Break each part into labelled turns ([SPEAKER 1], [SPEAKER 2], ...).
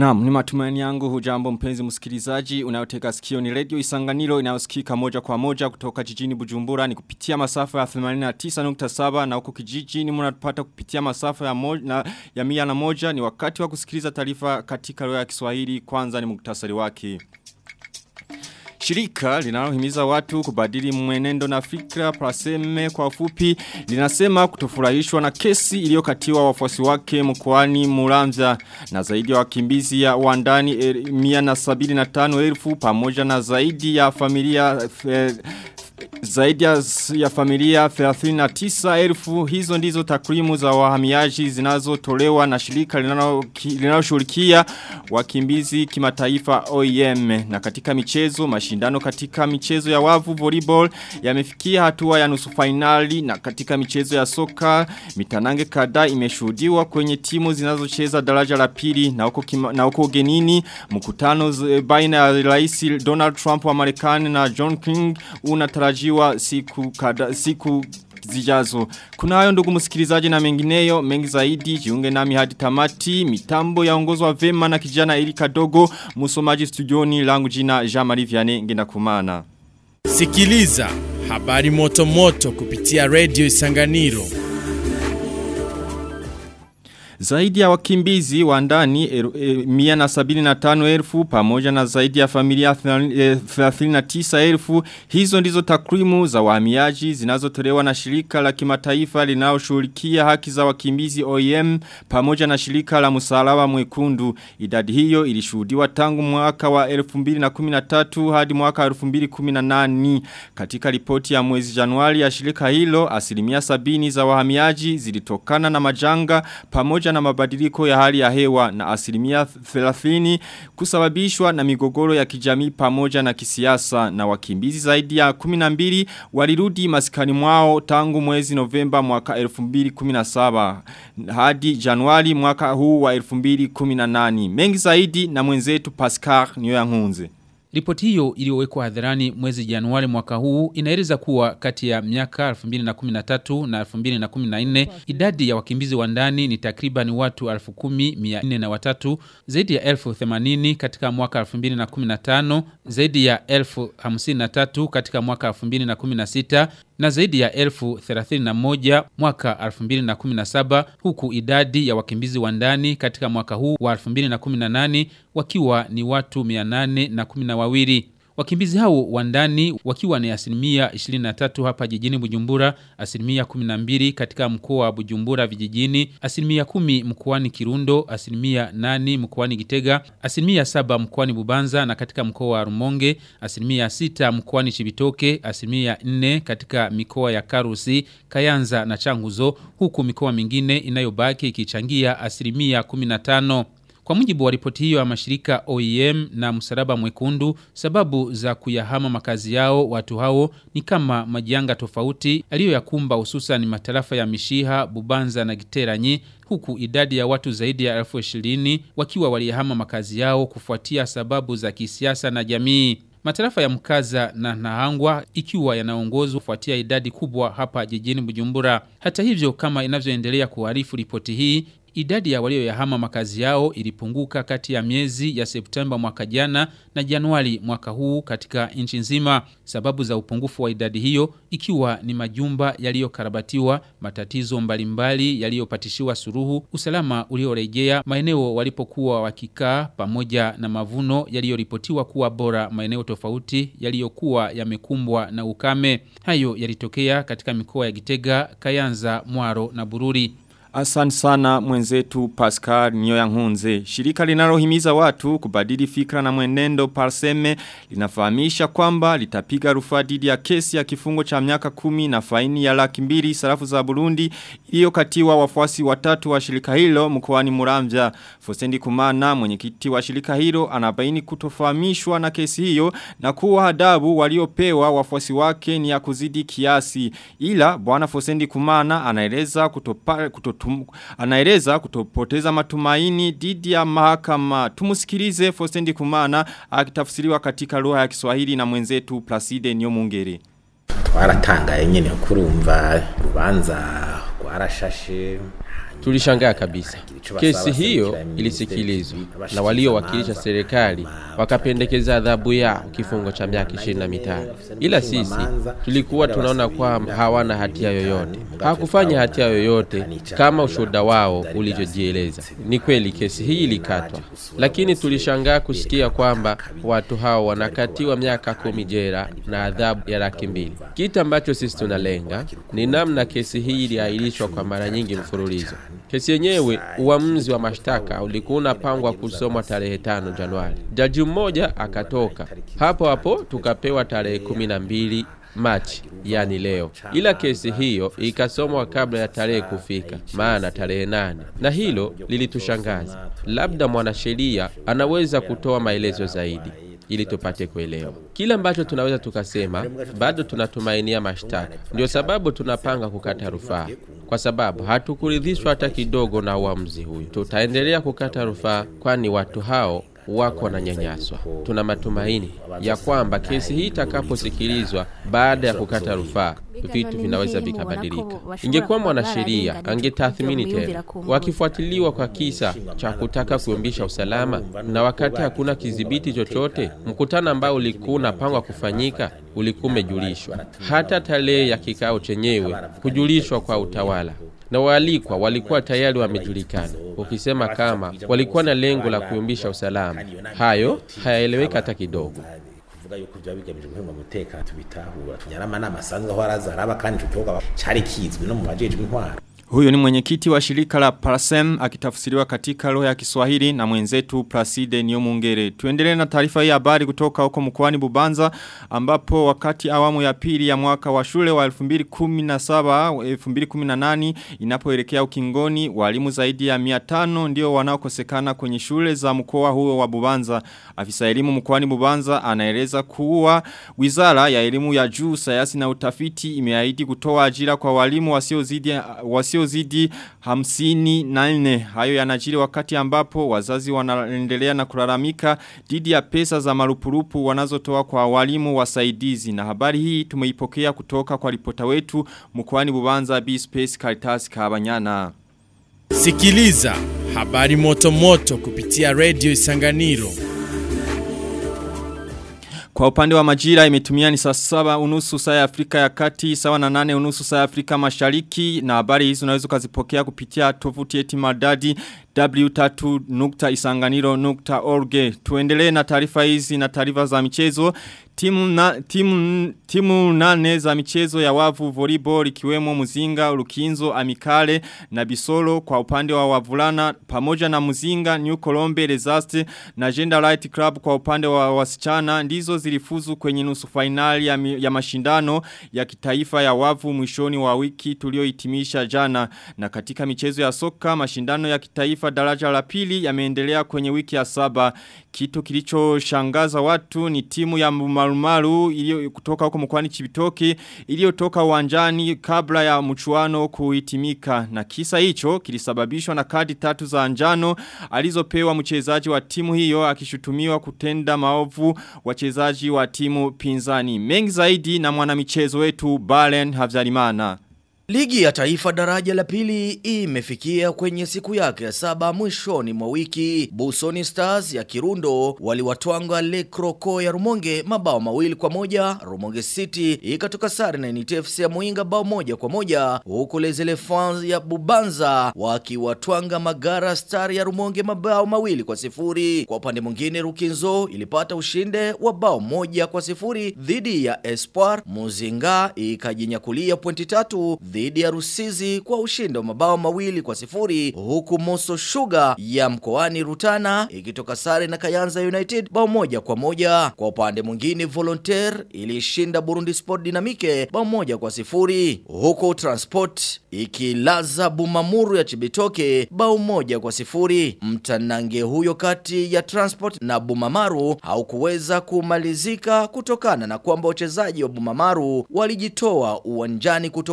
[SPEAKER 1] Naam, ni matumaini yangu hujambo mpenzi msikilizaji unayotega sikio ni radio Isanganiro inayosikika moja kwa moja kutoka jijini Bujumbura ni kupitia masafa ya 89.7 na huko kijijini mnatupata kupitia masafa ya moja, na, ya mia na moja ni wakati wa kusikiliza taarifa katika lugha ya Kiswahili kwanza ni muktasari wake. Shirika linalohimiza watu kubadili mwenendo na fikra praseme kwa ufupi linasema kutofurahishwa na kesi iliyokatiwa wafuasi wake mkoani Muramvya na zaidi ya wakimbizi ya wandani er, mia na sabini na tano elfu pamoja na zaidi ya familia fe, zaidi ya, ya familia 39 elfu hizo ndizo takwimu za wahamiaji zinazotolewa na shirika linaloshughulikia wakimbizi kimataifa OIM na katika michezo mashindano katika michezo ya wavu volleyball yamefikia hatua ya nusu finali na katika michezo ya soka mitanange kadhaa imeshuhudiwa kwenye timu zinazocheza daraja la pili na huko kima, na huko ugenini mkutano baina ya Rais Donald Trump wa Marekani na John King unatarajiwa siku kada, siku zijazo. Kuna hayo ndugu msikilizaji na mengineyo mengi zaidi jiunge nami hadi tamati mitambo yaongozwa vema na kijana Erika Dogo msomaji studioni langu jina Jean-Marie Vianney ngenda kumana.
[SPEAKER 2] Sikiliza habari moto moto kupitia Radio Isanganiro.
[SPEAKER 1] Zaidi ya wakimbizi wa ndani er, er, mia na sabini na tano elfu pamoja na zaidi ya familia 39 elfu hizo ndizo takwimu za wahamiaji zinazotolewa na shirika la kimataifa linaloshughulikia haki za wakimbizi OIM pamoja na shirika la msalaba mwekundu idadi hiyo ilishuhudiwa tangu mwaka wa 2013 hadi mwaka 2018 katika ripoti ya mwezi Januari ya shirika hilo asilimia sabini za wahamiaji zilitokana na majanga pamoja na mabadiliko ya hali ya hewa na asilimia 30 kusababishwa na migogoro ya kijamii pamoja na kisiasa na wakimbizi zaidi ya 12 walirudi masikani mwao tangu mwezi Novemba mwaka 2017 hadi Januari mwaka huu wa 2018 mengi zaidi na mwenzetu Pascal Nyoyankunze
[SPEAKER 3] Ripoti hiyo iliyowekwa hadharani mwezi Januari mwaka huu inaeleza kuwa kati ya miaka 2013 na 2014 idadi ya wakimbizi wa ndani ni takriban watu 10,403 zaidi ya 1080 katika mwaka 2015 zaidi ya 1053 katika mwaka 2016 na zaidi ya elfu 31 mwaka 2017 huku idadi ya wakimbizi wa ndani katika mwaka huu wa 2018 wakiwa ni watu 812 na wawili. Wakimbizi hao wa ndani wakiwa ni asilimia 23 hapa jijini Bujumbura, asilimia 12 katika mkoa wa Bujumbura vijijini, asilimia 10 mkoani Kirundo, asilimia 8 mkoani Gitega, asilimia 7 mkoani Bubanza na katika mkoa wa Rumonge, asilimia 6 mkoani Chibitoke, asilimia 4 katika mikoa ya Karusi, Kayanza na Changuzo, huku mikoa mingine inayobaki ikichangia asilimia 15. Kwa mujibu wa ripoti hiyo ya mashirika OEM na msalaba mwekundu, sababu za kuyahama makazi yao watu hao ni kama majanga tofauti aliyoyakumba hususan matarafa ya Mishiha, Bubanza na Giteranyi huku idadi ya watu zaidi ya elfu ishirini wakiwa waliyahama makazi yao kufuatia sababu za kisiasa na jamii. Matarafa ya Mkaza na Nahangwa ikiwa yanaongozwa kufuatia idadi kubwa hapa jijini Bujumbura. Hata hivyo kama inavyoendelea kuarifu ripoti hii, idadi ya walioyahama makazi yao ilipunguka kati ya miezi ya Septemba mwaka jana na Januari mwaka huu katika nchi nzima. Sababu za upungufu wa idadi hiyo ikiwa ni majumba yaliyokarabatiwa, matatizo mbalimbali yaliyopatishiwa suruhu, usalama uliorejea maeneo walipokuwa wakikaa pamoja na mavuno yaliyoripotiwa kuwa bora maeneo tofauti yaliyokuwa yamekumbwa na ukame. Hayo yalitokea katika mikoa ya Gitega, Kayanza, Mwaro na Bururi.
[SPEAKER 1] Asante sana mwenzetu Pascal Nyoyankunze. Shirika linalohimiza watu kubadili fikra na mwenendo Parseme linafahamisha kwamba litapiga rufaa dhidi ya kesi ya kifungo cha miaka kumi na faini ya laki mbili sarafu za Burundi iliyokatiwa wafuasi watatu wa shirika hilo mkoani Muramvya. Fosendi Kumana mwenyekiti wa shirika hilo anabaini kutofahamishwa na kesi hiyo na kuwa adabu waliopewa wafuasi wake ni ya kuzidi kiasi. Ila bwana Fosendi Kumana anaeleza kutopa, kutotum, anaeleza kutopoteza matumaini dhidi ya mahakama. Tumusikilize Fosendi Kumana akitafsiriwa katika lugha ya Kiswahili na mwenzetu Placide Nyomungere.
[SPEAKER 4] twaratangaye nyene kurumva urubanza rwarashashe Tulishangaa kabisa. Kesi hiyo ilisikilizwa na waliowakilisha serikali wakapendekeza adhabu yao kifungo cha miaka ishirini na mitano, ila sisi tulikuwa tunaona kwamba hawana hatia yoyote, hawakufanya hatia yoyote kama ushuhuda wao ulivyojieleza. Ni kweli kesi hii ilikatwa, lakini tulishangaa kusikia kwamba watu hao wanakatiwa miaka kumi jela na adhabu ya laki mbili. Kitu ambacho sisi tunalenga ni namna kesi hii iliahirishwa kwa mara nyingi mfululizo. Kesi yenyewe, uamuzi wa mashtaka ulikuwa unapangwa kusomwa tarehe tano Januari. Jaji mmoja akatoka hapo hapo, tukapewa tarehe kumi na mbili Machi, yani leo, ila kesi hiyo ikasomwa kabla ya tarehe kufika, maana tarehe nane, na hilo lilitushangaza. Labda mwanasheria anaweza kutoa maelezo zaidi ili tupate kuelewa kile ambacho tunaweza tukasema. Bado tunatumainia mashtaka, ndio sababu tunapanga kukata rufaa, kwa sababu hatukuridhishwa hata kidogo na uamuzi huyu. Tutaendelea kukata rufaa, kwani watu hao wako wananyanyaswa. Tuna matumaini ya kwamba kesi hii itakaposikilizwa baada ya kukata rufaa, vitu vinaweza vikabadilika. Ingekuwa mwanasheria angetathmini tena, wakifuatiliwa kwa kisa cha kutaka kuyumbisha usalama, na wakati hakuna kidhibiti chochote, mkutano ambao ulikuwa unapangwa kufanyika ulikuwa umejulishwa, hata tarehe ya kikao chenyewe kujulishwa kwa utawala na waalikwa walikuwa tayari wamejulikana, ukisema kama walikuwa na lengo la kuyumbisha usalama. Hayo hayaeleweka hata kidogo.
[SPEAKER 5] kuvuga yuko byaba bigamije guhunga umutekano tubitahura tunyarama n'amasanzwe aho arazaraba kandi ico kibuga cari kizwi no mu bajejwe intwaro
[SPEAKER 1] Huyo ni mwenyekiti wa shirika la Parasem akitafsiriwa katika lugha ya Kiswahili na mwenzetu Placide Niyomungere. Tuendelee na taarifa hii habari kutoka huko mkoani Bubanza ambapo wakati awamu ya pili ya mwaka wa shule wa 2017 2018 inapoelekea ukingoni walimu zaidi ya 500 ndio wanaokosekana kwenye shule za mkoa huo wa Bubanza. Afisa elimu mkoani Bubanza anaeleza kuwa Wizara ya Elimu ya Juu, Sayansi na Utafiti imeahidi kutoa ajira kwa walimu wasiozidi wasio wasiozidi hamsini na nne. Hayo yanajiri wakati ambapo wazazi wanaendelea na kulalamika dhidi ya pesa za marupurupu wanazotoa kwa walimu wasaidizi. Na habari hii tumeipokea kutoka kwa ripota wetu mkoani Bubanza B Space Caritas Kabanyana.
[SPEAKER 2] Sikiliza habari moto moto kupitia Radio Isanganiro.
[SPEAKER 1] Kwa upande wa majira imetumia ni saa saba unusu saa ya Afrika ya kati, sawa na nane unusu saa ya Afrika mashariki na habari hizi unaweza ukazipokea kupitia tovuti yetu madadi w3.isanganiro.org. Tuendelee na taarifa hizi na taarifa za michezo. Timu, na, timu, timu nane za michezo ya wavu volleyball ikiwemo Muzinga, Lukinzo, Amikale na Bisolo kwa upande wa wavulana pamoja na Muzinga, New Colombe, Rezaste na Gender Light Club kwa upande wa wasichana ndizo zilifuzu kwenye nusu finali ya, ya mashindano ya kitaifa ya wavu mwishoni wa wiki tuliohitimisha jana na katika michezo ya soka mashindano ya kitaifa daraja la pili yameendelea kwenye wiki ya saba kitu kilichoshangaza watu ni timu ya marumaru ilio kutoka huko mkwani chibitoki iliyotoka uwanjani kabla ya mchuano kuhitimika na kisa hicho kilisababishwa na kadi tatu za njano alizopewa mchezaji wa timu hiyo akishutumiwa kutenda maovu wachezaji wa timu pinzani mengi zaidi na mwanamichezo wetu Balen Havzalimana
[SPEAKER 6] Ligi ya taifa daraja la pili imefikia kwenye siku yake ya saba mwishoni mwa wiki. Busoni Stars ya Kirundo waliwatwanga Le Croco ya Rumonge mabao mawili kwa moja. Rumonge City ikatoka sare na NTFC ya Muinga bao moja kwa moja. Huku Les Elephants ya Bubanza wakiwatwanga Magara Star ya Rumonge mabao mawili kwa sifuri. Kwa upande mwingine Rukinzo ilipata ushinde wa bao moja kwa sifuri dhidi ya Espoir. Muzinga ikajinyakulia pointi tatu dhidi ya Rusizi kwa ushindi wa mabao mawili kwa sifuri huku Moso Sugar ya mkoani Rutana ikitoka sare na Kayanza United bao moja kwa moja. Kwa upande mwingine Volontaire ilishinda Burundi Sport Dynamique bao moja kwa sifuri huku Transport ikilaza Bumamuru ya Chibitoke bao moja kwa sifuri. Mtanange huyo kati ya Transport na Bumamaru haukuweza kumalizika kutokana na kwamba wachezaji wa Bumamaru walijitoa uwanjani kutokana na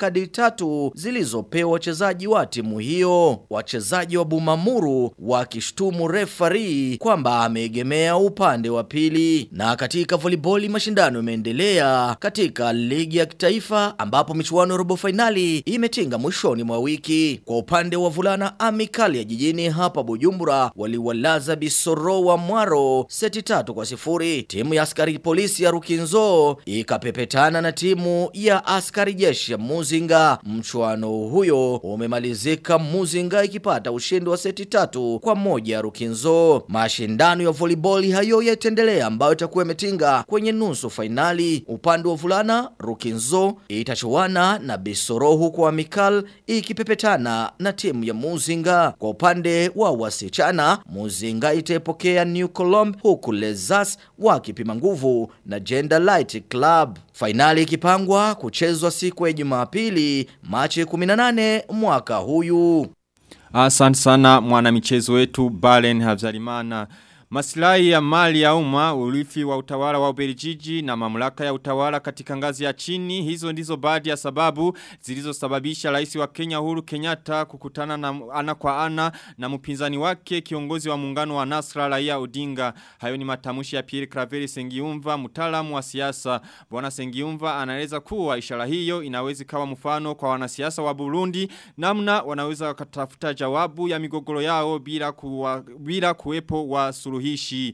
[SPEAKER 6] kadi tatu zilizopewa wachezaji wa timu hiyo. Wachezaji wa Bumamuru wakishtumu refari kwamba ameegemea upande wa pili. Na katika volleyball mashindano imeendelea katika ligi ya kitaifa ambapo michuano ya robo finali imetinga mwishoni mwa wiki. Kwa upande wa vulana Amikali ya jijini hapa Bujumbura waliwalaza Bisoro wa Mwaro seti tatu kwa sifuri. Timu ya askari polisi ya Rukinzo ikapepetana na timu ya askari jeshi ya Muzinga. Mchuano huyo umemalizika Muzinga ikipata ushindi wa seti tatu kwa moja ya Rukinzo. Mashindano ya volleyball hayo yataendelea ambayo itakuwa imetinga kwenye nusu fainali. Upande wa vulana Rukinzo itachuana na Bisoro huku Amikal ikipepetana na timu ya Muzinga. Kwa upande wa wasichana Muzinga itaipokea New Colombe huku Lezas wakipima nguvu na Gender Light Club. Fainali ikipangwa kuchezwa siku ya Jumapili Machi 18 mwaka huyu.
[SPEAKER 1] Asante sana mwana michezo wetu Balen Habzalimana. Maslahi ya mali ya umma, urithi wa utawala wa Ubelgiji na mamlaka ya utawala katika ngazi ya chini, hizo ndizo baadhi ya sababu zilizosababisha rais wa Kenya Uhuru Kenyatta kukutana na ana kwa ana na mpinzani wake kiongozi wa muungano wa Nasra Raia Odinga. Hayo ni matamushi ya Pierre Claver Sengiumva, mtaalamu wa siasa. Bwana Sengiumva anaeleza kuwa ishara hiyo inaweza kawa mfano kwa wanasiasa wa Burundi namna wanaweza wakatafuta jawabu ya migogoro yao bila kuwa, bila kuwepo wa suluhishi.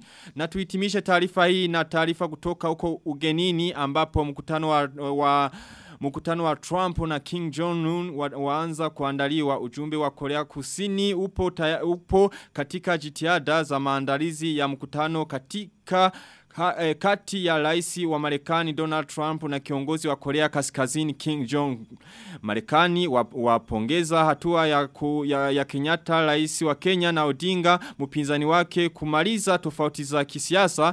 [SPEAKER 1] Na tuhitimishe taarifa hii na taarifa kutoka huko ugenini ambapo mkutano wa, wa Mkutano wa Trump na King Jong-un wa, waanza kuandaliwa ujumbe wa Korea Kusini upo, taya, upo katika jitihada za maandalizi ya mkutano katika Ha, eh, kati ya raisi wa Marekani Donald Trump na kiongozi wa Korea Kaskazini King Jong. Marekani wapongeza hatua ya, ku, ya, ya Kenyatta raisi wa Kenya na Odinga mpinzani wake kumaliza tofauti za kisiasa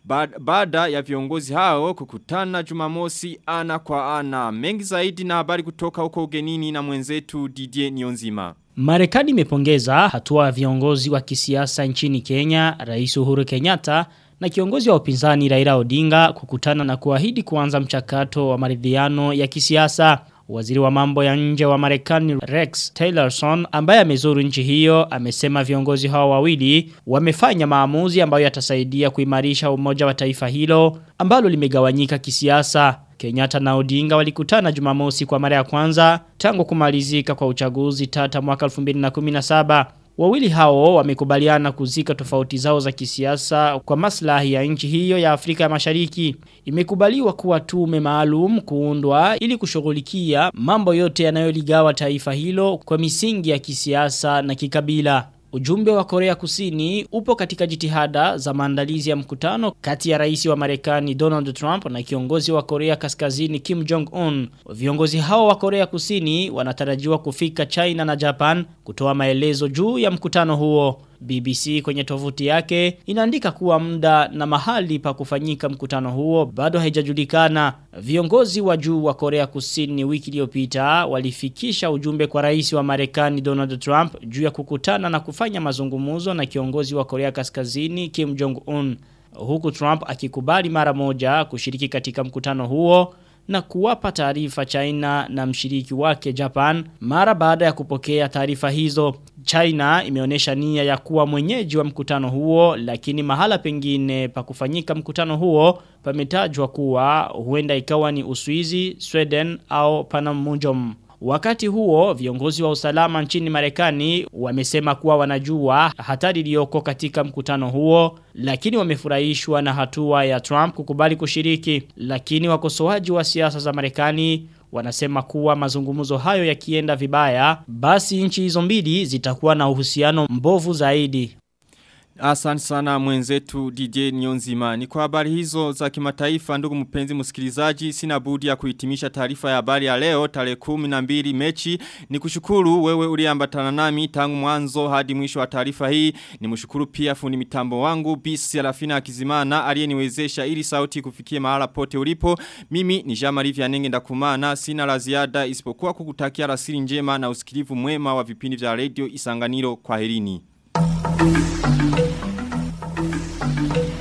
[SPEAKER 1] baada ya viongozi hao kukutana Jumamosi ana kwa ana. Mengi zaidi na habari kutoka huko ugenini na mwenzetu Didier Nionzima.
[SPEAKER 7] Marekani imepongeza hatua ya viongozi wa kisiasa nchini Kenya, Rais Uhuru Kenyatta na kiongozi wa upinzani Raila Odinga kukutana na kuahidi kuanza mchakato wa maridhiano ya kisiasa. Waziri wa mambo ya nje wa Marekani Rex Tillerson ambaye amezuru nchi hiyo amesema viongozi hao wawili wamefanya maamuzi ambayo yatasaidia kuimarisha umoja wa taifa hilo ambalo limegawanyika kisiasa. Kenyatta na Odinga walikutana Jumamosi kwa mara ya kwanza tangu kumalizika kwa uchaguzi tata mwaka 2017. Wawili hao wamekubaliana kuzika tofauti zao za kisiasa kwa maslahi ya nchi hiyo ya Afrika ya Mashariki. Imekubaliwa kuwa tume maalum kuundwa ili kushughulikia mambo yote yanayoligawa taifa hilo kwa misingi ya kisiasa na kikabila. Ujumbe wa Korea Kusini upo katika jitihada za maandalizi ya mkutano kati ya rais wa Marekani Donald Trump na kiongozi wa Korea Kaskazini Kim Jong-un. Viongozi hao wa Korea Kusini wanatarajiwa kufika China na Japan kutoa maelezo juu ya mkutano huo. BBC kwenye tovuti yake inaandika kuwa muda na mahali pa kufanyika mkutano huo bado haijajulikana. Viongozi wa juu wa Korea Kusini wiki iliyopita walifikisha ujumbe kwa rais wa Marekani Donald Trump juu ya kukutana na kufanya mazungumzo na kiongozi wa Korea Kaskazini Kim Jong Un. Huku Trump akikubali mara moja kushiriki katika mkutano huo na kuwapa taarifa China na mshiriki wake Japan mara baada ya kupokea taarifa hizo. China imeonyesha nia ya kuwa mwenyeji wa mkutano huo lakini mahala pengine pa kufanyika mkutano huo pametajwa kuwa huenda ikawa ni Uswizi, Sweden au Panmunjom. Wakati huo viongozi wa usalama nchini Marekani wamesema kuwa wanajua hatari iliyoko katika mkutano huo lakini wamefurahishwa na hatua ya Trump kukubali kushiriki lakini wakosoaji wa siasa za Marekani wanasema kuwa mazungumzo hayo yakienda vibaya basi nchi hizo mbili zitakuwa na uhusiano mbovu zaidi
[SPEAKER 1] Asante sana mwenzetu DJ Nyonzima. Ni kwa habari hizo za kimataifa ndugu mpenzi msikilizaji sina budi ya kuhitimisha taarifa ya habari ya leo tarehe 12 mechi. Ni kushukuru wewe uliambatana nami tangu mwanzo hadi mwisho wa taarifa hii. Ni mshukuru pia fundi mitambo wangu Bisi Alafina Akizimana aliyeniwezesha ili sauti kufikie mahala pote ulipo. Mimi ni Jean-Marie Vianenge ndakumana sina la ziada isipokuwa kukutakia rasili njema na usikilivu mwema wa vipindi vya radio Isanganiro kwa herini. Thank you.